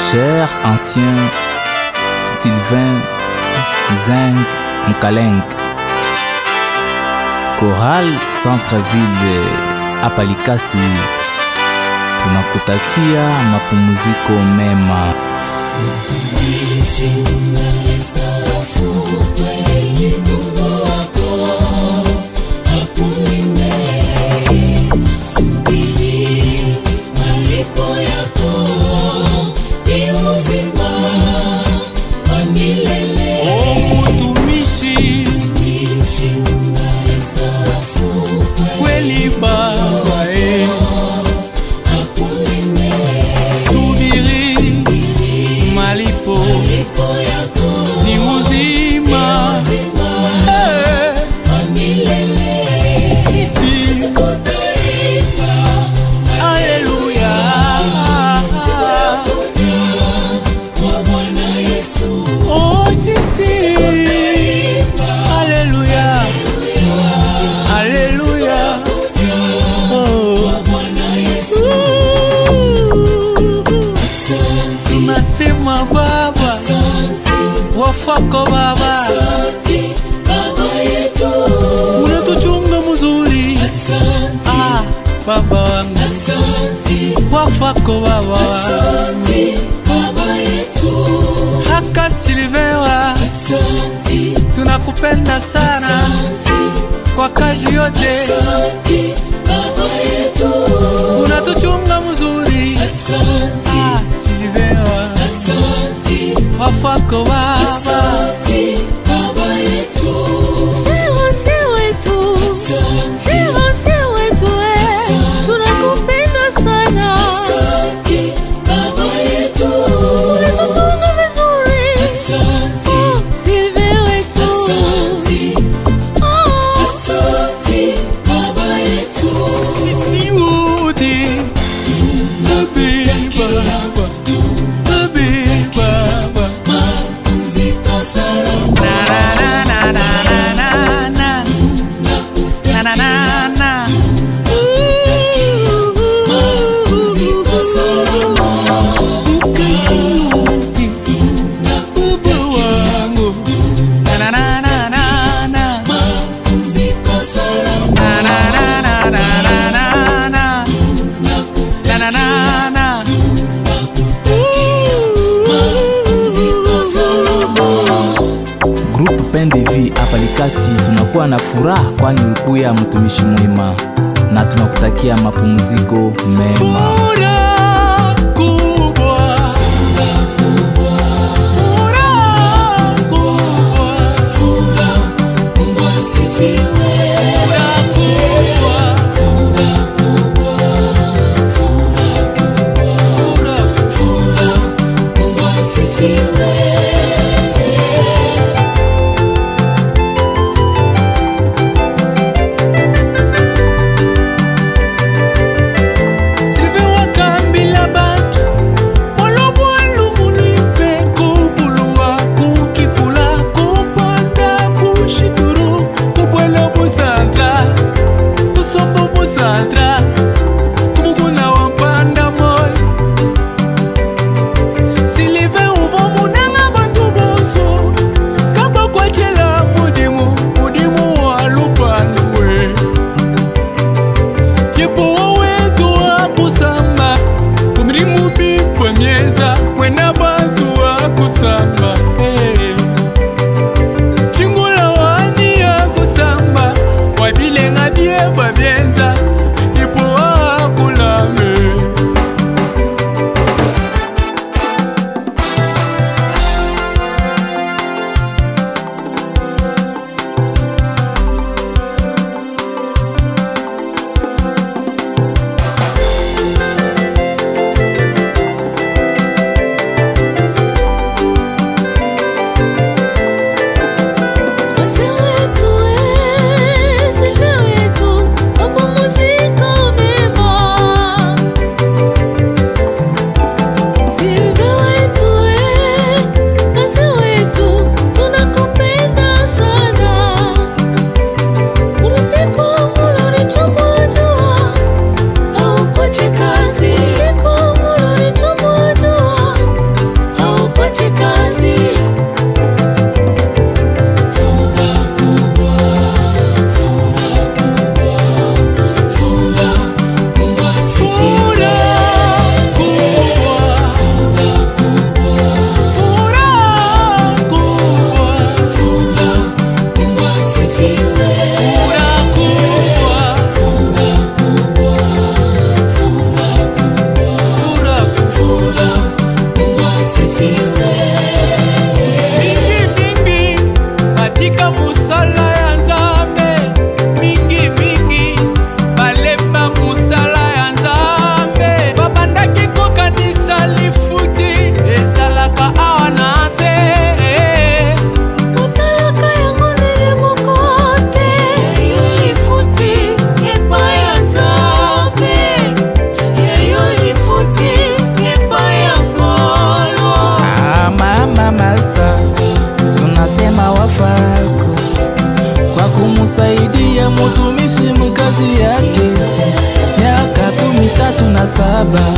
Cher ancien Sylvain Zeng Mkalenk Choral Centreville hapa Likasi, tunakutakia mapumziko mema. Utumishi kweli Baba, eh. subiri malipo ni uzima Eh. sisi Haleluya. Oh, sisi Haleluya. Haleluya. Oh. Tunasema Baba, wafako Baba, unatuchunga mzuri ah, Baba wangu, wafako Baba haka Silvewa, tunakupenda sana kwa kazi yote unatuchunga mzuri ah, Silvewa, wafako Baba Shemasi wetu, shemasi wetu, eh, tunakupenda sana, unatuchunga vizuri, oh, Silve wetu, oh, sisi wote tunabeba tunabeba na na na na na na na na na na ukashuti baba wangu na na na na na na na na na na na na na na na na na Group Pendevi hapa Likasi, tunakuwa na furaha kwani ulikuya mtumishi mwema, na tunakutakia mapumziko mema. Furaha kubwa. Furaha kubwa. Furaha kubwa. Furaha Sylvain Baba